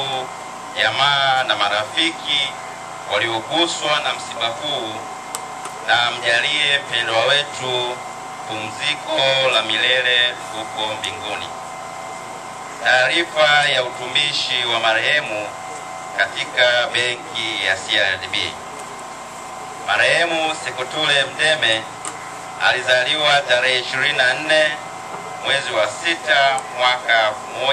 ndugu, jamaa na marafiki walioguswa na msiba huu, na mjalie mpendwa wetu pumziko la milele huko mbinguni. Taarifa ya utumishi wa marehemu katika benki ya CRDB. Marehemu Sekutule Mdeme alizaliwa tarehe 24 mwezi wa sita mwaka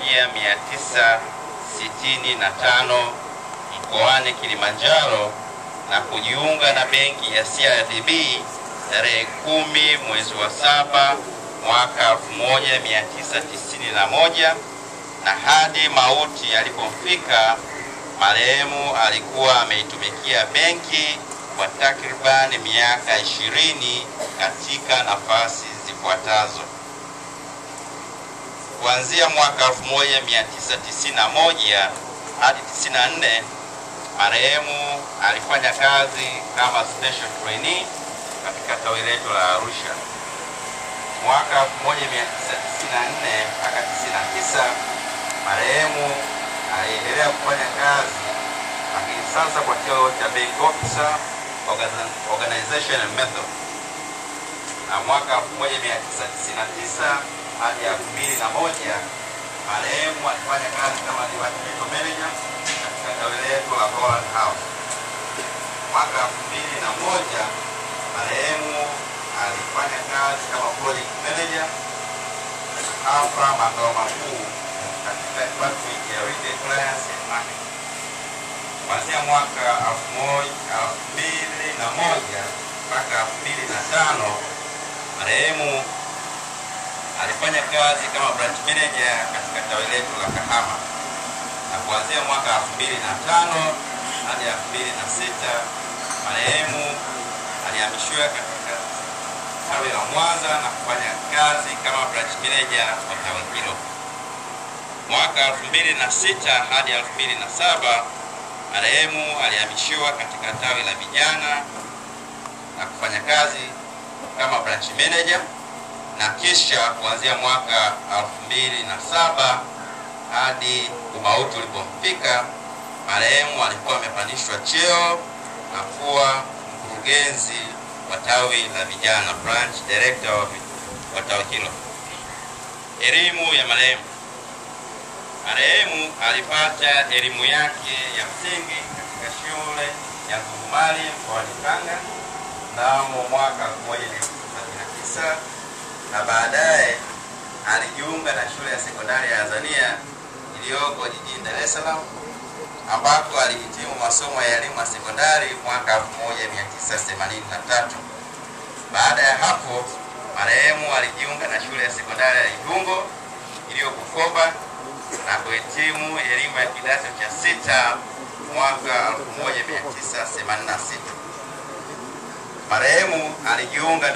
1965 mkoani Kilimanjaro na kujiunga na benki ya CRDB tarehe kumi mwezi wa saba mwaka 1991 na hadi mauti yalipomfika marehemu alikuwa ameitumikia benki kwa takribani miaka ishirini katika nafasi zifuatazo: kuanzia mwaka 1991 hadi 94 marehemu alifanya kazi kama special trainee katika tawi letu la Arusha. Mwaka 1994 mpaka 99 marehemu aliendelea kufanya kazi, lakini sasa kwa cheo cha bank officer organ- organization and method, na mwaka 1999 hadi 2001 marehemu alifanya kazi kama departmental manager katika tawi letu la Holland House. Mwaka 2001 marehemu alifanya kazi kama project manager hapa makao makuu katika department ya retail clients and marketing. Kuanzia mwaka 2001 mpaka 2005 marehemu alifanya kazi kama branch manager katika tawi letu la Kahama, na kuanzia mwaka 2005 hadi 2006 marehemu alihamishiwa katika tawi la Mwanza na kufanya kazi kama branch manager wa tawi hilo. Mwaka 2006 hadi 2007 marehemu alihamishiwa katika tawi la vijana na kufanya kazi kama branch manager na kisha kuanzia mwaka 2007 hadi umauti ulipomfika marehemu alikuwa amepandishwa cheo na kuwa mkurugenzi wa tawi la vijana branch director wa vi- wa tawi hilo. Elimu ya marehemu. Marehemu alipata elimu yake ya msingi katika shule ya Ngurumali mkoani Tanga mnamo mwaka 1939 na baadaye alijiunga na shule ya sekondari ya Azania iliyoko jijini Dar es Salaam ambako alihitimu masomo ya elimu ya sekondari mwaka 1983. Baada ya hapo, marehemu alijiunga na shule ya sekondari ya Igungo iliyoko Bukoba na kuhitimu elimu ya kidato cha sita mwaka 1986. Marehemu alijiunga na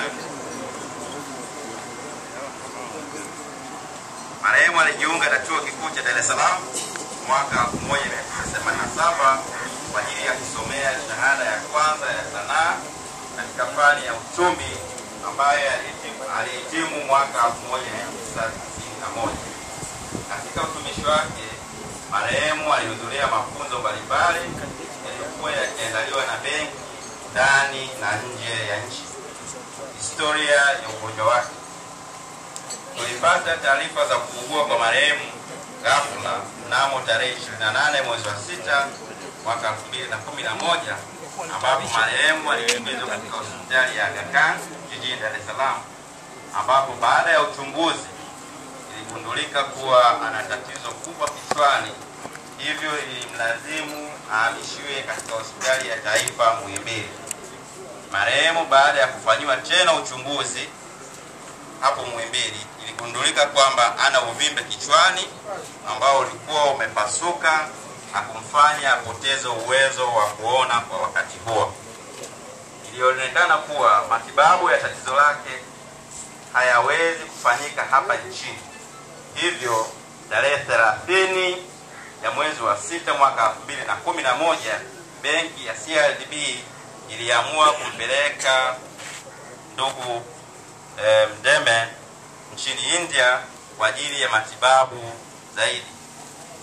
Marehemu alijiunga na chuo kikuu cha Dar es Salaam mwaka 1987 kwa ajili ya kusomea shahada ya kwanza ya sanaa katika fani ya uchumi ambayo alihitimu- alihitimu mwaka 1991. Katika utumishi wake, marehemu alihudhuria mafunzo mbalimbali yaliyokuwa yakiandaliwa na benki ndani na nje ya nchi. Historia ya ugonjwa wake tulipata taarifa za kuugua kwa marehemu ghafla mnamo tarehe 28 mwezi wa sita mwaka 2011 ambapo marehemu alikimbizwa katika hospitali ya Aga Khan jijini Dar es Salaam, ambapo baada ya uchunguzi iligundulika kuwa ana tatizo kubwa kichwani, hivyo ilimlazimu ahamishiwe katika hospitali ya taifa Muhimbili. Marehemu baada ya kufanyiwa tena uchunguzi hapo Muhimbili iligundulika kwamba ana uvimbe kichwani ambao ulikuwa umepasuka na kumfanya apoteze uwezo wa kuona kwa wakati huo. Ilionekana kuwa matibabu ya tatizo lake hayawezi kufanyika hapa nchini, hivyo tarehe 30 ya mwezi wa sita mwaka 2011 benki ya CRDB iliamua kumpeleka ndugu eh, Mdeme nchini India kwa ajili ya matibabu zaidi.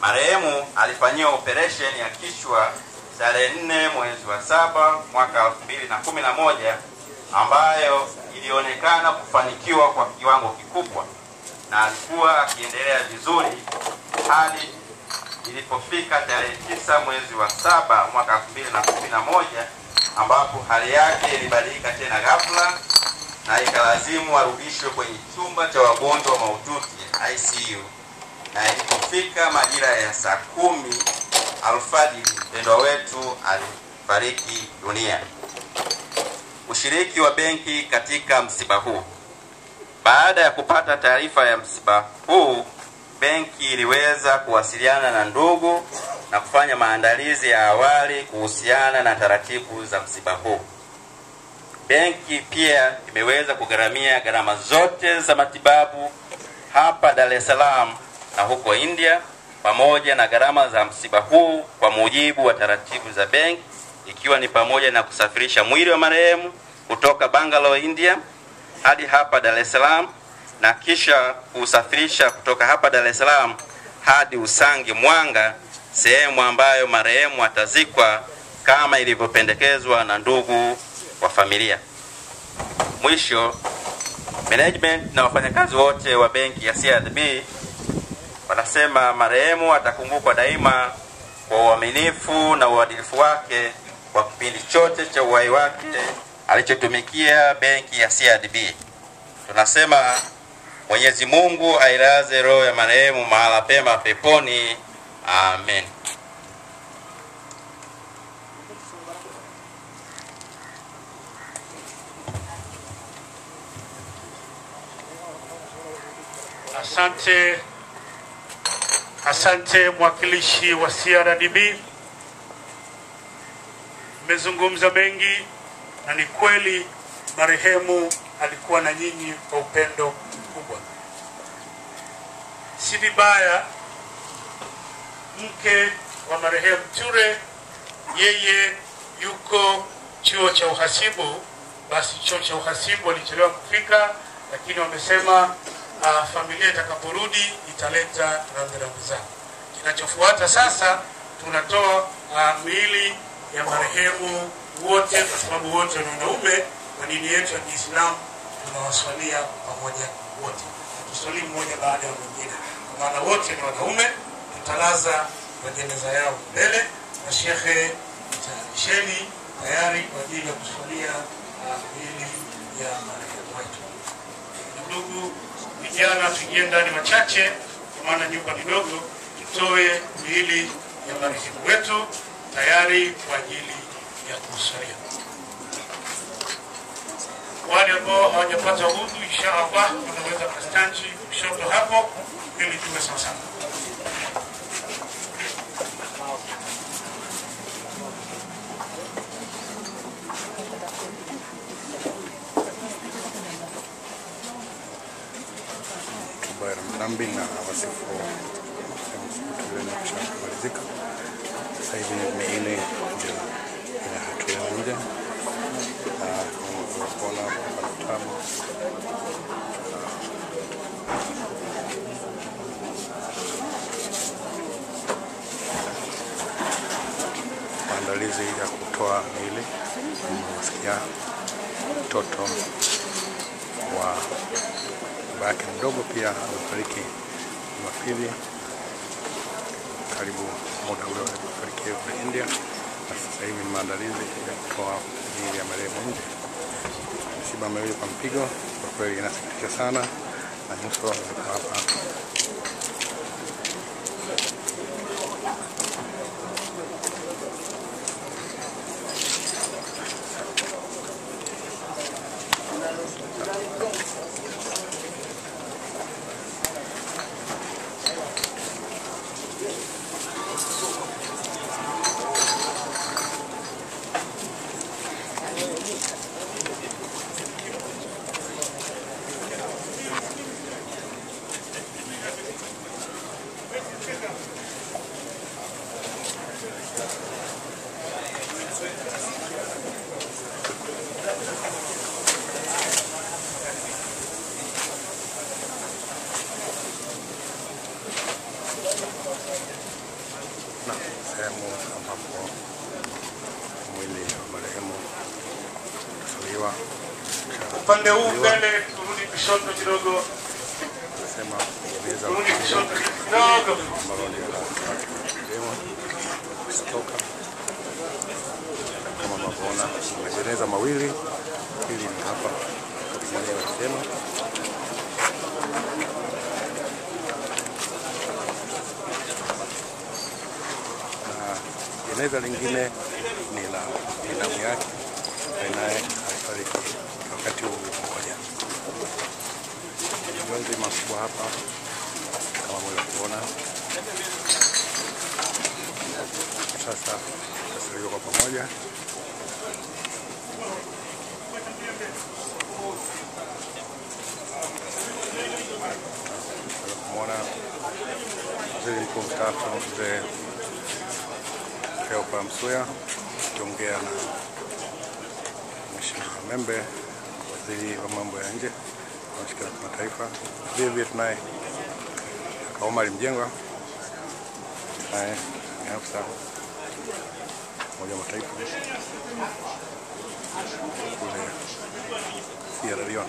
Marehemu alifanyiwa operation ya kichwa tarehe 4 mwezi wa saba mwaka 2011 ambayo ilionekana kufanikiwa kwa kiwango kikubwa na alikuwa akiendelea vizuri hadi ilipofika tarehe tisa mwezi wa saba mwaka 2011 ambapo hali yake ilibadilika tena ghafla na ikalazimu arudishwe kwenye chumba cha wagonjwa mahututi ICU, na ilipofika majira ya saa kumi alfajiri mpendwa wetu alifariki dunia. Ushiriki wa benki katika msiba huu. Baada ya kupata taarifa ya msiba huu, benki iliweza kuwasiliana na ndugu na kufanya maandalizi ya awali kuhusiana na taratibu za msiba huu. Benki pia imeweza kugharamia gharama zote za matibabu hapa Dar es Salaam na huko India pamoja na gharama za msiba huu kwa mujibu wa taratibu za benki, ikiwa ni pamoja na kusafirisha mwili wa marehemu kutoka Bangalore, India hadi hapa Dar es Salaam na kisha kusafirisha kutoka hapa Dar es Salaam hadi Usangi Mwanga, sehemu ambayo marehemu atazikwa kama ilivyopendekezwa na ndugu wa familia. Mwisho, management na wafanyakazi wote wa benki ya CRDB wanasema marehemu atakumbukwa daima kwa uaminifu na uadilifu wake kwa kipindi chote cha uhai wake alichotumikia benki ya CRDB. Tunasema Mwenyezi Mungu ailaze roho ya marehemu mahala pema peponi. Amen. Asante, asante mwakilishi wa CRDB. Mmezungumza mengi na ni kweli marehemu alikuwa na nyinyi kwa upendo mkubwa. Si vibaya mke wa marehemu Ture, yeye yuko chuo cha uhasibu, basi chuo cha uhasibu walichelewa kufika, lakini wamesema uh, familia itakaporudi italeta rambirambi zao. Kinachofuata sasa, tunatoa uh, miili ya marehemu wote, kwa sababu wote ni wanaume na dini yetu ya Kiislamu tunawaswalia pamoja wote, tuswali mmoja baada ya mwingine, kwa maana wote ni wanaume. Tutalaza majeneza yao mbele na shekhe tayarisheni tayari kwa ajili ya kuswalia uh, miili ya marehemu wetu. Ndugu vijana, tuingie ndani machache, kwa maana nyumba ni dogo. Tutoe miili ya marehemu wetu tayari kwa ajili ya kuswalia. Wale ambao hawajapata udhu, insha Allah wanaweza kastanchi kushoto hapo, ili tuwe sawasawa. hotuba ya rambirambi na wasifu tuliokusha kumalizika. Sasa hivi miili ndio inatolewa nje na kama unavyoona hapa vitabu maandalizi ya kutoa miili. Unasikia mtoto wa baba yake mdogo pia amefariki Jumapili karibu muda ule alipofariki kule India, na sasa hivi ni maandalizi ya kutoa miili ya marehemu nje. Msiba miwili kwa mpigo, kwa kweli inasikitisha sana, na nyuso ziko hapa sehemu ambapo mwili wa marehemu utasaliwa. Upande huu mbele, turudi kushoto kidogo, Sema jeneza turudi kushoto kidogo. ambalo ndio la wake wa marehemu kutoka kama mnavyoona, majeneza mawili, hili ni hapa mwenyewe alisema na jeneza lingine ni la binamu yake ambaye naye alifariki wakati huu mmoja. Majonzi makubwa hapa kama mweza kuona. Sasa tasaliwa kwa pamoja. Naweza kumwona waziri mkuu mstaafu mzee Cleopa Msuya akiongea na Mheshimiwa Membe, waziri wa mambo ya nje na mashirika ya kimataifa. Vile vile tunaye kaka Omar Mjengwa, naye ni afisa wa Umoja wa Mataifa kule Sierra Leone,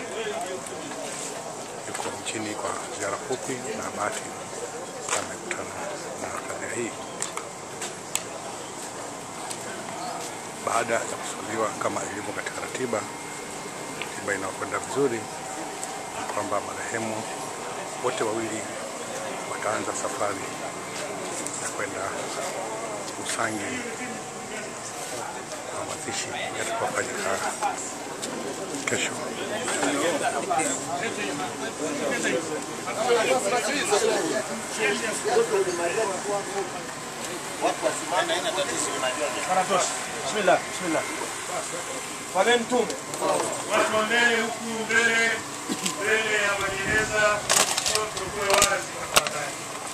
yuko nchini kwa ziara fupi na bahati amekutana na kadhia hii. baada ya kusuluhiwa kama ilivyo katika ratiba, ratiba inayokwenda vizuri ni kwamba marehemu wote wawili wataanza safari ya kwenda Usangi kwa mazishi yatakayofanyika kesho. Bismillah, bismillah. Wageni tume. Watu wa mbele huku mbele, mbele ya majeneza, kushoto kuwe wazi tafadhali.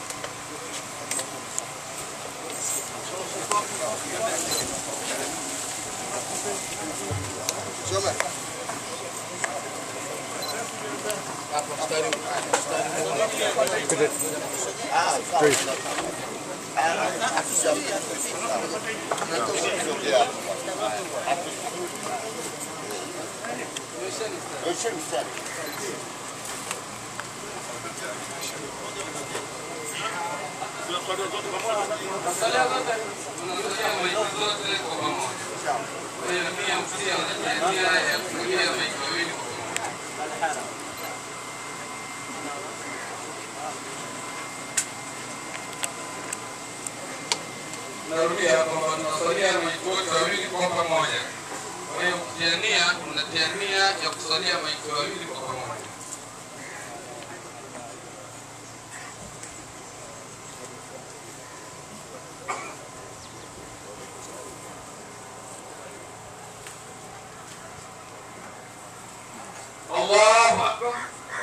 Narudia kwamba tunasalia maiti wote wawili kwa pamoja. Kwa hiyo kutiania, tunatia nia ya kusalia maiti wawili kwa pamoja. Allahu Akbar.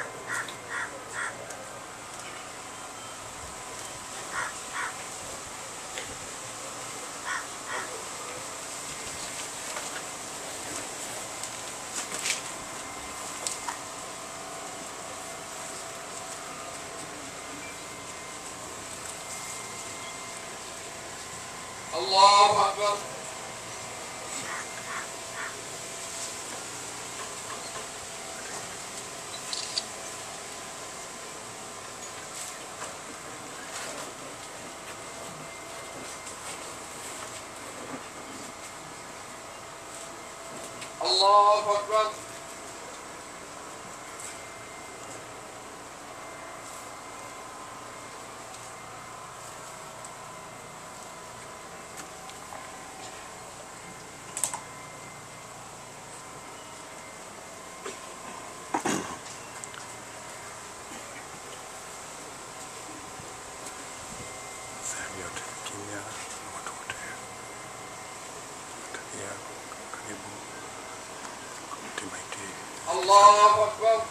Allahu Akbar. Allahu Akbar. Sehemu yote kimya na watu wote watalia karibu kumti maiti Allahu Akbar.